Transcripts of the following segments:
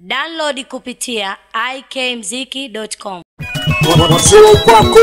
Download kupitia ikmziki.com. Wasio kwako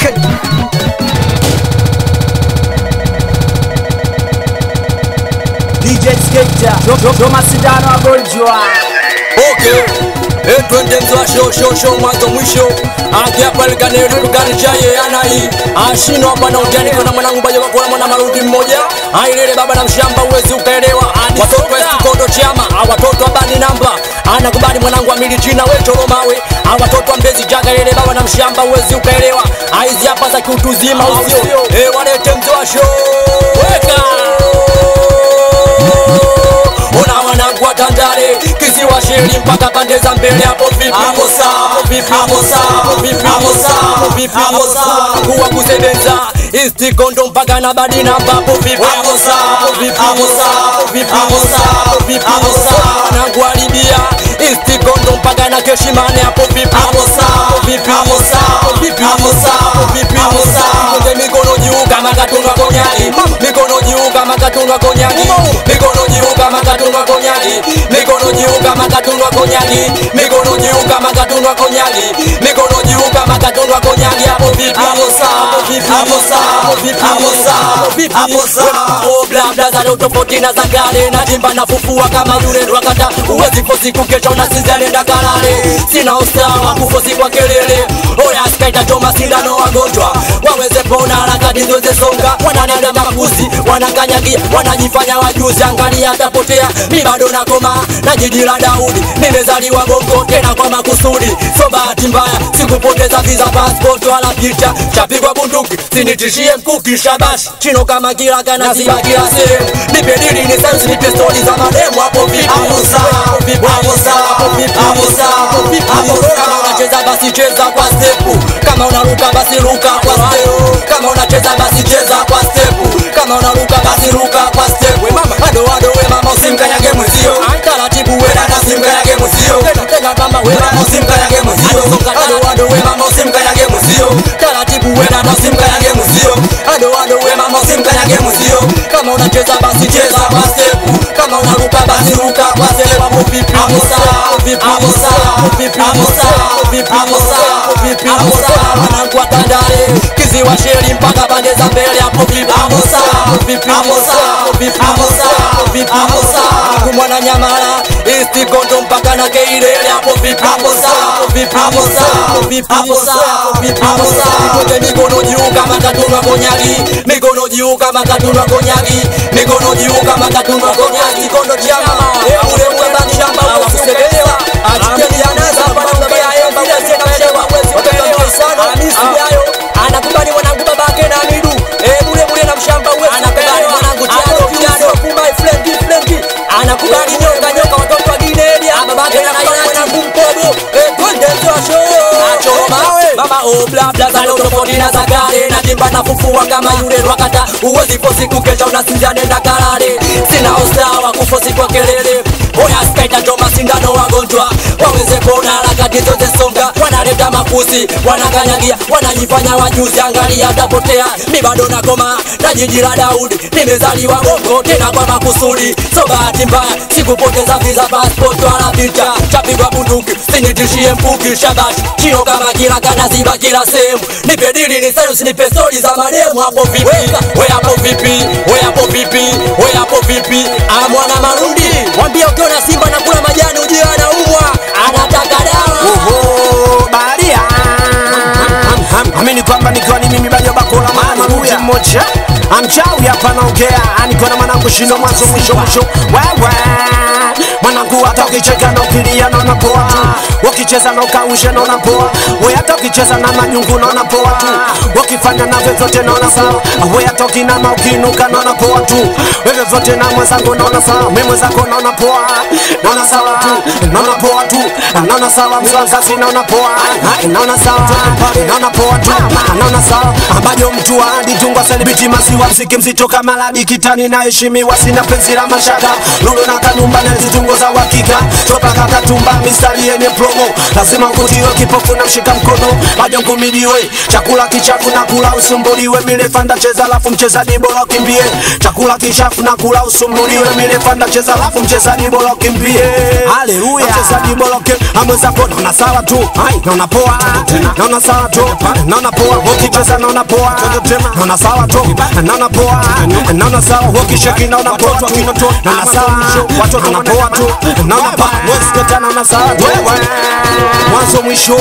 DJ Skater, Doma Sindano wagonjwa Okay. Eh, twende mzwa show show show mwanzo mwisho akiapalekane lugani chaye anai ashino hapa na ujani kana mwanangu baje bakora mwana marudi mmoja ailele baba na mshamba uwezi ukaelewa watoto wa sikondo chama watoto wa bani namba anakubali mwanangu amili jina we choromawe watoto wa mbezi jaga lele baba na mshamba uwezi ukaelewa aizi hapa za kiutuzima usio eh walete mzwa show weka Ona wanangu wa Tandale kisiwa sheri mpaka pande za mbele hapo vipi hapo sawa hapo vipi hapo sawa hapo vipi hapo sawa hapo vipi hapo sawa kuwa kusebenza isti kondo mpaka na badi namba hapo vipi hapo sawa hapo vipi hapo sawa hapo vipi hapo sawa hapo vipi hapo sawa wanangu wa Libya isti kondo mpaka na keshimane hapo vipi hapo sawa hapo vipi hapo sawa hapo vipi hapo sawa hapo vipi hapo sawa Konde mikono juu kama katunga konyagi mikono juu kama katunga konyagi mikono juu kama katunga konyagi mikono juu kama katunga konyagi mikono juu kama katunga konyagi mikono juu kama katunga konyagi hapo vipi hapo sawa hapo vipi hapo sawa hapo vipi hapo sawa hapo vipi hapo sawa oh bla bla za leo tofauti na za kale na jimba na fufua kama yule rwakata uwezi fosi kukesha unasizia nenda kalale sina usawa kufosi kwa kelele oya skaita choma sindano wagonjwa waweze pona harakati zote songa wananenda makuzi wanakanyagia wanajifanya wajuzi angalia atapotea mi bado nakoma na jiji la Daudi nimezaliwa Bongo tena kwa makusudi so bahati mbaya sikupoteza visa passport wala picha chapigwa bunduki sinitishie mkuki shabash chino kama kila kana ziba kila sehemu nipe dili ni sense nipe stori za mademu hapo vipi hapo sawa hapo vipi hapo sawa hapo vipi hapo sawa hapo vipi hapo kama unacheza basi cheza kwa stepu kama unaruka basi ruka kwa stepu kama unacheza basi cheza kwa stepu kama unaruka basi ruka kwa stepu mama ado ado we mama usimkanyage mwenzio taratibu we dada usimkanyage mwenzio tena mama we mama usimkanyage mwenzio ado ado we mama usimkanyage mwenzio taratibu we dada usimkanyage mwenzio ado ado we mama usimkanyage mwenzio kama unacheza basi cheza kwa stepu kama unaruka basi ruka kwa stepu hapo vipi hapo sawa hapo vipi hapo sawa hapo vipi hapo sawa hapo vipi hapo sawa hapo vipi hapo sawa wanangu wa Tandale kiziwa sheri mpaka pande za mbele hapo vipi hapo sawa hapo vipi hapo sawa hapo vipi hapo sawa hapo vipi hapo sawa kumwana nyamala isti kondo mpaka na keilele hapo vipi hapo sawa hapo vipi hapo sawa hapo vipi hapo sawa hapo vipi hapo sawa kote mikono juu kama katunwa konyagi mikono juu kama katunwa konyagi mikono juu kama katunwa konyagi kondo chama ule ule bakshamba wakusebelewa achukeni anaza hapa naongea yeye bila tena mshewa mwezi ukaelewa sana Hamisi yayo anakubali mwanangu babake na midu eh bure bure na mshamba uwe anakubali mwanangu chado chado my friend friend anakubali nyoka nyoka watoto wa Ginelia babake na mwanangu mkobo eh twende show acho mawe mama oh bla bla za leo tofauti na za kale na jimba na fufua kama yule rwakata uwezi fosi kukesha unasinzia nenda kalale sina usawa kufosi kwa kelele Oya skaita choma sindano wagonjwa waweze kuona harakati zote songa wanaleta makuzi wanakanyagia wanajifanya wajuzi angalia tapotea mi bado nakoma na jiji la Daudi nimezaliwa Bongo tena kwa makusudi so bahati mbaya sikupoteza visa passport wala picha chapigwa bunduki sinitishie mkuki shabash chino kama kila kana ziba kila sehemu nipe dili ni sales nipe stori za mademu hapo vipi we hapo vipi we hapo vipi we hapo vipi ah mwana marundi mwambie ukiona simba na kula majani ujue anaumwa anataka dawa Oho, baharia amini kwamba nikiwa ni mimi bado bakola mwanangu mmoja amchawi hapa naongea nikiwa na mwanangu shindo mwanzo mwisho mwisho wewe mwanangu hata ukicheka na ukilia naona poa tu ukicheza na ukaushe naona poa we hata ukicheza na manyungu naona poa tu ukifanya na vyovyote naona sawa we hata ukinama ukiinuka naona poa tu wewe vyote na mwenzangu naona sawa mimi mwenzako naona poa naona sawa tu naona poa tu naona sawa mswazazi naona poa naona sawa naona poa tu naona sawa ambayo mtu hadi tungwa celebrity masiwa mziki mzito kama ladi kitani na heshimiwa sina penzi la mashaka lulu na kanumba na zitungo za uhakika toka kakatumba mistari yenye promo lazima uvutiwe kipofu na mshika mkono bajo ngumidiwe chakula kichafu na kula usumbuliwe milefanda cheza alafu mchezaji bora ukimbie chakula kichafu na kula usumbuliwe milefanda cheza alafu mchezaji bora ukimbie haleluya mchezaji bora ukimbie amwezako naona sawa tu Hai, naona poa naona sawa tu naona poa ukicheza naona poa naona sawa tu naona poa naona sawa ukisheki naona poa tu naona sawa watoto naona poa tu naona poa wewe naona sawa tu mwanzo mwisho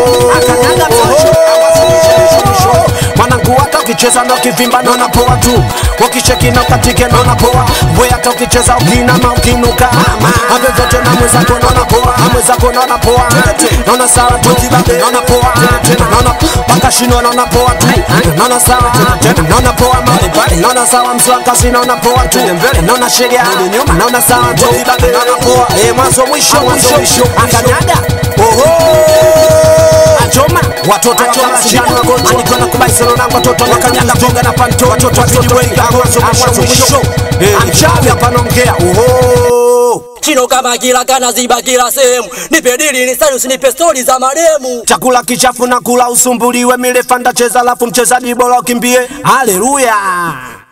mwanangu hata ukicheza na ukivimba naona poa tu ukicheki na ukatike naona poa we hata ukicheza ukinama ukinuka ave vyote na mwenzako naona poa na mwenzako naona poa naona sawa tu naona poa naona mpaka shino naona poa tu naona sawa naona poa naona sawa mswakazi naona poa tu naona sheria naona sawa tu naona poa eh mwanzo mwisho mwisho akanyaga oho Achoma watoto wa shindano wagonjwa anikiwa na kubaisana na watoto wakanyaga bonga na panto watoto wakijiwenga mwanzo mwisho mwisho mchawi hapa naongea oho chino kama kila kana ziba kila sehemu nipe dili ni sari usinipe stori za maremu chakula kichafu na kula usumbuliwe milefanda cheza alafu mchezaji bora ukimbie haleluya